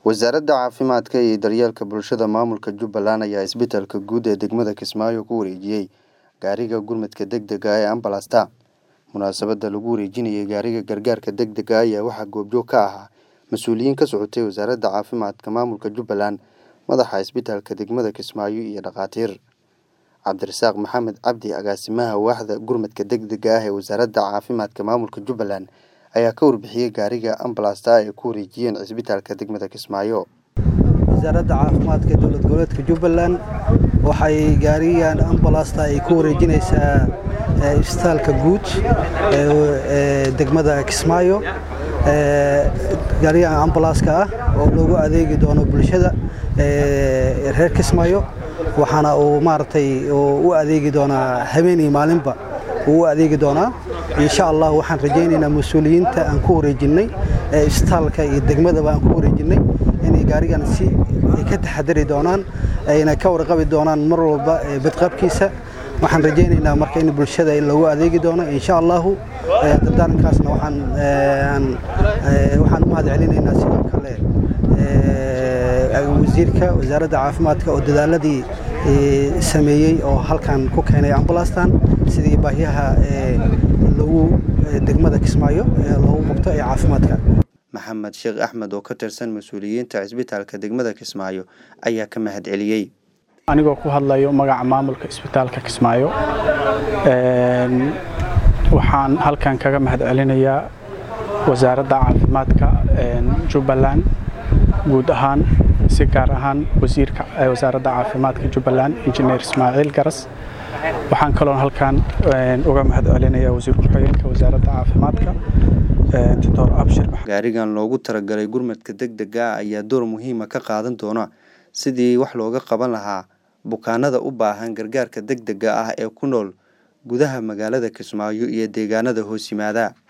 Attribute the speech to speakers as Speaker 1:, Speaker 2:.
Speaker 1: wasaaradda caafimaadka iyo daryeelka bulshada maamulka jubbaland ayaa isbitaalka guud ee degmada kismaayo ku wareejiyey gaariga gurmadka degdega ee ambalasta munaasabadda lagu wareejinayay gaariga gargaarka degdega ayaa waxaa goobjoog ka ahaa mas-uuliyiin ka socotay wasaaradda caafimaadka maamulka jubbaland madaxa isbitaalka degmada kismaayo iyo dhakhaatiir cabdirasaaq maxamed cabdi agaasimaha waaxda gurmadka degdega ah ee wasaaradda caafimaadka maamulka jubbaland ayaa ka warbixiyey gaariga ambalasta ay ku wareejiyeen cisbitaalka degmada kismaayo
Speaker 2: wasaaradda caafimaadka dowlad goboleedka jubbaland waxay gaarigan ambalasta ay ku wareejinaysaa isbitaalka guud ee degmada kismaayo gaarigan ambalaska ah oo loogu adeegi doono bulshada reer kismaayo waxaana uu maaragtay u adeegi doonaa habeenii maalinba uu u adeegi doonaa insha allah waxaan rajaynaynaa mas-uuliyiinta aan ku wareejinnay ee isbitaalka iyo degmadaba aan ku wareejinnay inay gaarigan si ay ka taxadari doonaan ayna ka warqabi doonaan mar walba badqabkiisa waxaan rajaynaynaa marka in bulshada loogu adeegi doono insha allahu dardaarankaasna waxaan waxaan u mahad celinaynaa sidoo kale wasiirka wasaaradda caafimaadka oo dadaaladii sameeyey oo halkan ku keenay ambalastan sidii baahiyaha lagu degmada kismaayo loogu qabto ee caafimaadka
Speaker 1: maxamed sheekh axmed oo ka tirsan mas-uuliyiinta cisbitaalka degmada kismaayo ayaa ka mahad celiyey
Speaker 3: anigoo ku hadlayo magaca maamulka isbitaalka kismaayo waxaan halkan kaga mahad celinayaa wasaaradda caafimaadka jubbaland guud ahaan si gaar ahaan wasiirka wasaaradda caafimaadka jubbaland injineer ismaaciil garas waxaan kaloo halkan uga mahad celinayaa wasiir ku-xigeenka wasaaradda caafimaadka doctor abshir
Speaker 1: gaarigan loogu talagalay gurmadka degdega ah ayaa door muhiima ka qaadan doona sidii wax looga qaban lahaa bukaanada u baahan gargaarka degdega ah ee ku nool gudaha magaalada kismaayo iyo deegaanada hoos yimaada